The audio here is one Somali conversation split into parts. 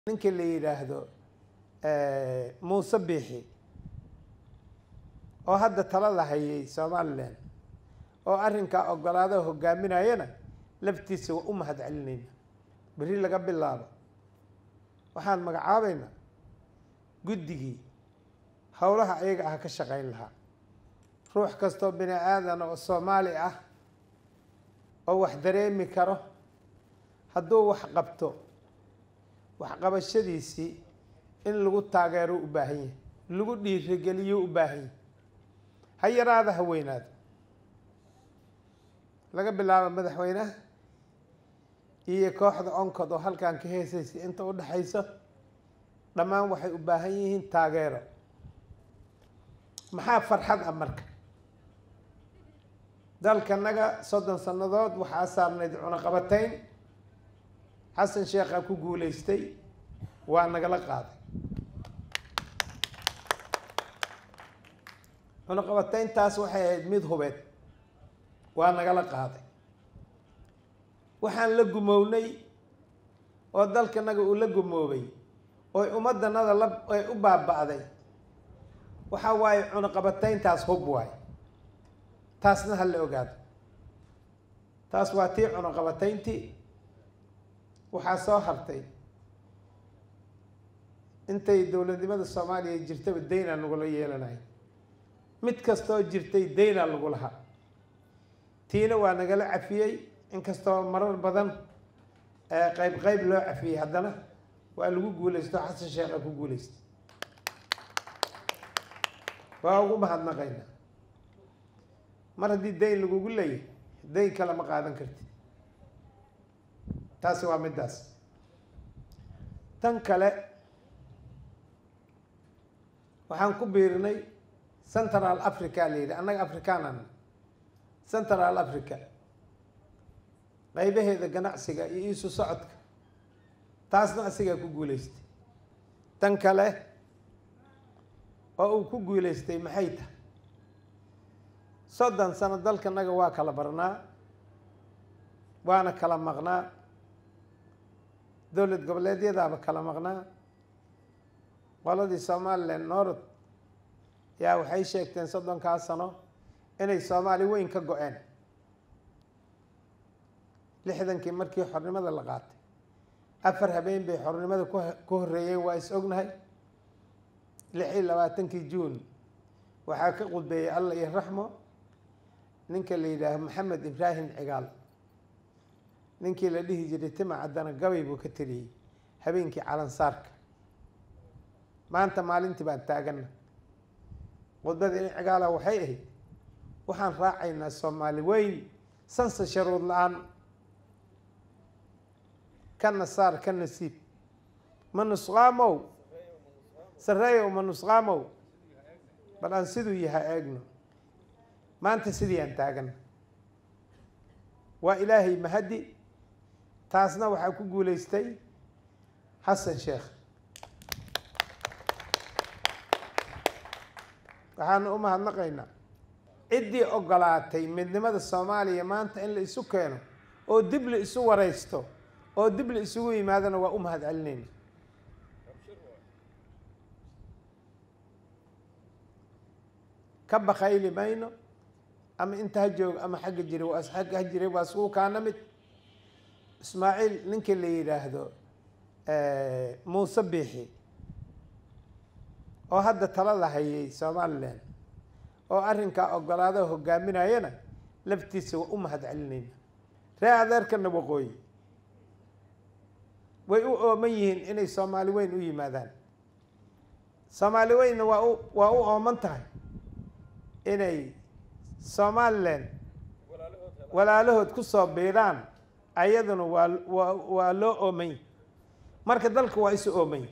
ninka la yidhaahdo muuse biixi oo hadda talada hayay somalilan oo arrinkaa ogolaado hogaaminayana laftiisa waa u mahad celinayna berri laga bilaabo waxaan magacaabaynaa guddigii howlaha ayaga ah ka shaqayn lahaa ruux kastoo bini aadan oo soomaali ah oo wax dareemi karo hadduu wax qabto waxqabashadiisii in lagu taageero u baahan yahay lagu dhiirigeliyo u baahan yahay ha yaraada ha weynaado laga bilaabo madaxweynaha iyo kooxda oncod oo halkan ka heesaysa inta u dhexayso dhammaan waxay u baahan yihiin taageero maxaa farxad ah marka dalkanaga soddon sannadood waxaa saarnayd cunaqabatayn xasan sheekhaa ku guulaystay waa nagala qaaday cunaqabatayntaas waxay ahayd mid hubeed waa nagala qaaday waxaan la gumownay oo dalkanaga uu la gumoobay oo ummaddanada la ay u baaba'day waxaa waaye cunaqabatayntaas hub waaye taasna ha la ogaado taas waa tii cunaqabatayntii waxaa soo hartay intay dowladnimada soomaaliya jirtaba daynaa nagula yeelanaya mid kastoo jirtay daynaa lagu lahaa tiina waa nagala cafiyey inkastoo marar badan qeyb qeyb loo cafiyey haddana waa lagu guulaysto xasan sheekha ku guulaystay waa ugu mahadnaqaynaa mar haddii dayn lagugu leeyahay dayn kale ma qaadan karti taasi waa middaas tan kale waxaan ku biirinay central africa la yidhi annaga afrikanan central africa qaybaheeda ganacsiga iyo iisu socodka taasna asigaa ku guulaystay tan kale oo uu ku guulaystay maxay tahay soddon sano dalkanaga waa kala barnaa waana kala maqnaa dowlad goboleedyadaaba kala maqnaa qoladii somalilan norod yaa waxay sheegteen soddonkaa sano inay soomaali weyn ka go-een lixdankii markii xornimada la qaatay afar habeen bay xornimada ku ku horreeyeen waa is ognahay lix iyo labaatankii juun waxaa ka qudbeeyey alla iyo raxmo ninka la yidhaaho maxamed ibraahim cigaal ninkii la dhihi jiray tima caddana gabay buu ka tiriyey habeenkii calansaarka maanta maalintii baan taagana khudbada in cigaala waxay ahayd waxaan raacaynaa soomaali weyn sansa sharuud la-aan ka nasaar ka nasiib ma nusqaamow sareeyow ma nusqaamow bal aan siduu yahay eegno maanta sidii aan taagana waa ilaahay mahadi taasna waxaa ku guulaystay xasan sheekh waxaanu u mahadnaqaynaa ciddii ogolaatay midnimada soomaaliya maanta in la isu keeno oo dib la isu waraysto oo dib la isugu yimaadona waa u mahad celinayna ka bakayli mayno ama inta ha joogo ama xagga jira waa agga ha jiray waa iskugu kaana mid ismaaciil ninka la yidhaahdo muuse biixi oo hadda talada hayay somalilan oo arrinkaa ogolaado hogaaminayana laftiisa waa u mahad celinayna ree adeerkana waqooyi way u ooman yihiin inay soomaali weyn u yimaadaan soomaali weynna waa u waa u ooman tahay inay somalilan walaalahood ku soo biiraan ayaduna waa waa waa loo oomany marka dalka waa isu oomany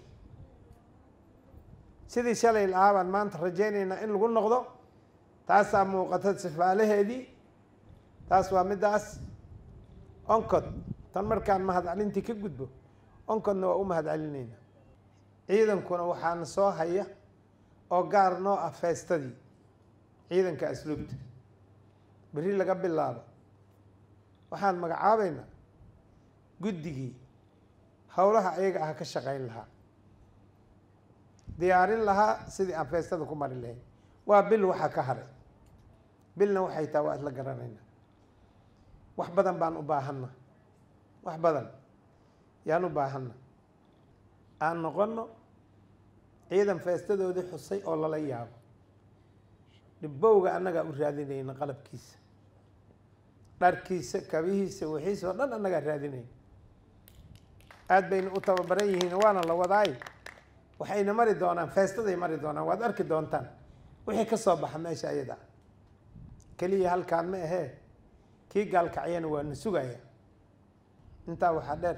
sidii shalay lahaa baan maanta rajaynaynaa in lagu noqdo taasaa muuqata sifaalaheedii taas waa middaas oncod tan markaan mahad celintii ka gudbo oncodna waa u mahad celinayna ciidankuna waxaana soo haya oo gaar noo ah feestadii ciidanka asluubta berri laga bilaabo waxaan magacaabaynaa guddigii howlaha ayaga ah ka shaqayn lahaa diyaarin lahaa sidii aan feestada ku mari lahayn waa bil waxaa ka haray bilna waxay taha waa isla garanaynaa wax badan baan u baahanna wax badan yaan u baahanna aan noqono ciidan feestadoodii xusay oo lala yaabo dhibowga annagaa u raadinayna qalabkiisa dharkiisa kabihiisa wixiisa oo dhan annagaa raadinayna aada bayna u tababaran yihiin waana la wadaay waxayna mari doonaan feestaday mari doonaan waad arki doontaan wixii ka soo baxa meesha ayada keliya halkaan ma ahee kii gaalkacyana waa na sugaya intaa waxaa dheer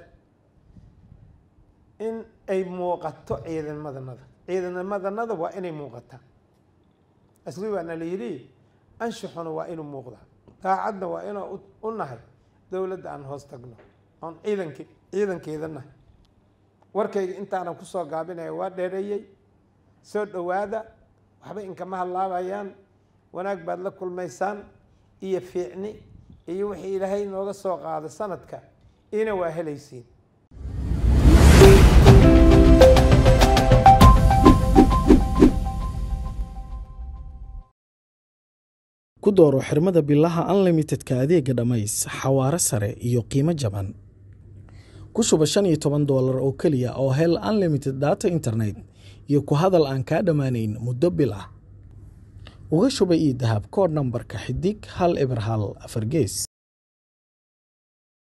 in ay muuqato ciidamadanada ciidamadanada waa inay muuqataa asli waa na la yidhi anshuxuna waa inuu muuqdaa daacadna waa inuu u nahay dowladda aan hoos tagno oon ciidanki ciidankeeda nahay warkayga intaanan kusoo gaabinaya waa dheereeyey soo dhowaada waxba inkama hadlaabayaan wanaag baad la kulmaysaan iyo fiicni iyo wixii ilaahay nooga soo qaado sanadka ina waa helaysiin ku dooro xirmada bilaha unlimitedka adeega dhammays xawaare sare iyo qiimo jaban ku shuba shan iyo toban doolar oo keliya oo hel unlimited data internet iyo ku hadal aan kaa dhammaanayn muddo bil ah uga shuba ii dahab koodh nambarka xidig hal eber hal afar gees